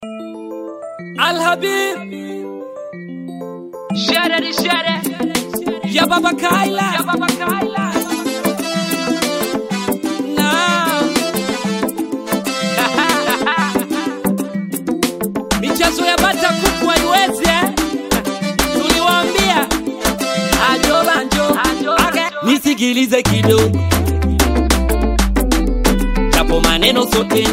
Al Habib Shere ni shere, ya Baba Kaila ya baba Kaila. na michezo ya bata kuku haiwezi eh? Tuliwaambia ajo banjo Ajo, Okay. ajo. nisikilize kidogo, japo maneno sote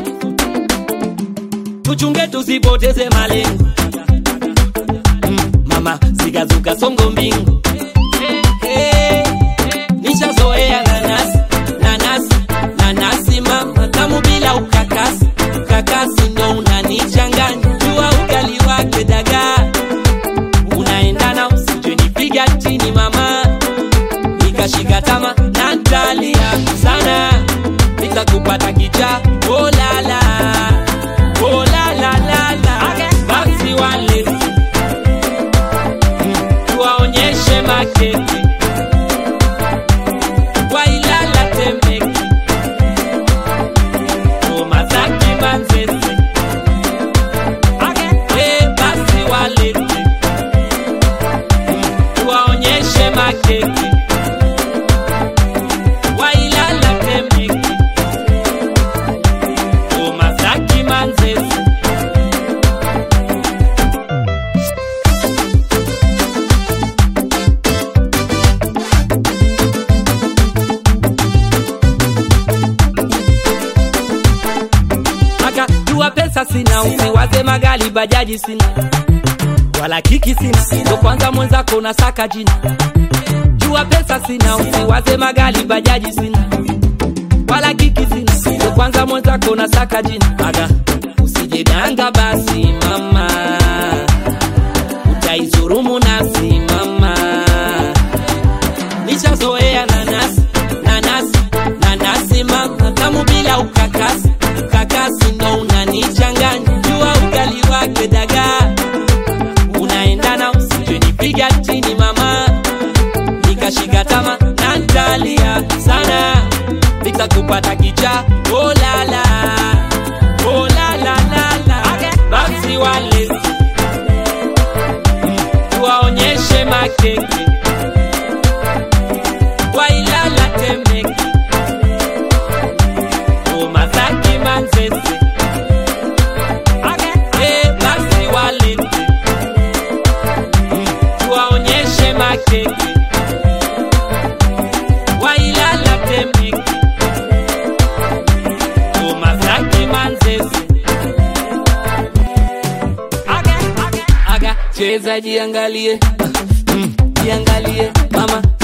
tuchunge, tusipoteze malengo. Mm, mama zikazuka songo mbingu hey, nishazoea nanasi nanasi nanasi mama tamu bila ukakasi ukakasi ndo unanichanganya jua ugali wake dagaa unaendana usije nipiga chini mama nikashika tama na ntalia sana nitakupata kicha olala olalalala basi wale Mm, tuwaonyeshe makeke wailala temeke omazaki manzese Eh, basi walete Mm, tuwaonyeshe makeke wailala temeke omazaki manzese akajua pesa sina usiwaze magali bajaji sina wala kiki sina ndo kwanza mwenzako unasaka jina jua pesa sina usiwaze magali bajaji sina wala kiki sina ndo kwanza mwenzako unasaka jina aga usijedanga basi mama utaizurumu nafsi mama nishazoea nanasi nanasi nanasi mama tamu bila ukakasi ukakasi ndo unanichanganya jua ugali wake dagaa unaendana usije nipiga chini mama nikashika tama na ntalia sana nitakupata kicha olala olalalala basi wale Mm, tuwaonyeshe makeke wailala temeke omazaki manzese Eh, basi walete Mm, tuwaonyeshe makeke wailala temeke omazaki manzese aga cheza jiangalie Mm, jiangalie mama